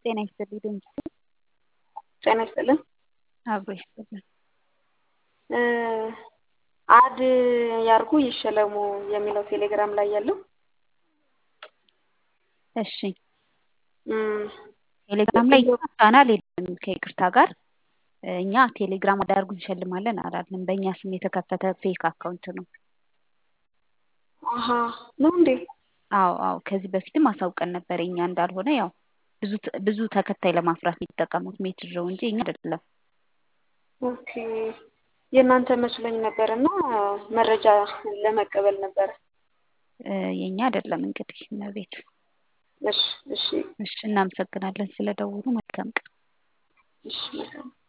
ጤና ይስጥልኝ ድምፁ ጤና ይስጥልን። አብሮ ይስጥልን። አድ ያርጉ ይሸለሙ የሚለው ቴሌግራም ላይ ያለው እሺ ቴሌግራም ላይ ቻናል የለም ከይቅርታ ጋር እኛ ቴሌግራም አዳርጉ እንሸልማለን አላለም። በእኛ ስም የተከፈተ ፌክ አካውንት ነው። አሀ ነው እንዴ? አዎ አዎ ከዚህ በፊትም አሳውቀን ነበር። እኛ እንዳልሆነ ያው ብዙ ብዙ ተከታይ ለማፍራት የሚጠቀሙት ሜትር ነው እንጂ እኛ አይደለም። ኦኬ የእናንተ መስሎኝ ነበር እና መረጃ ለመቀበል ነበረ። የእኛ አይደለም እንግዲህ እመቤት። እሺ እሺ እሺ እናመሰግናለን ስለደውሉ። መልካም ቀን። እሺ መልካም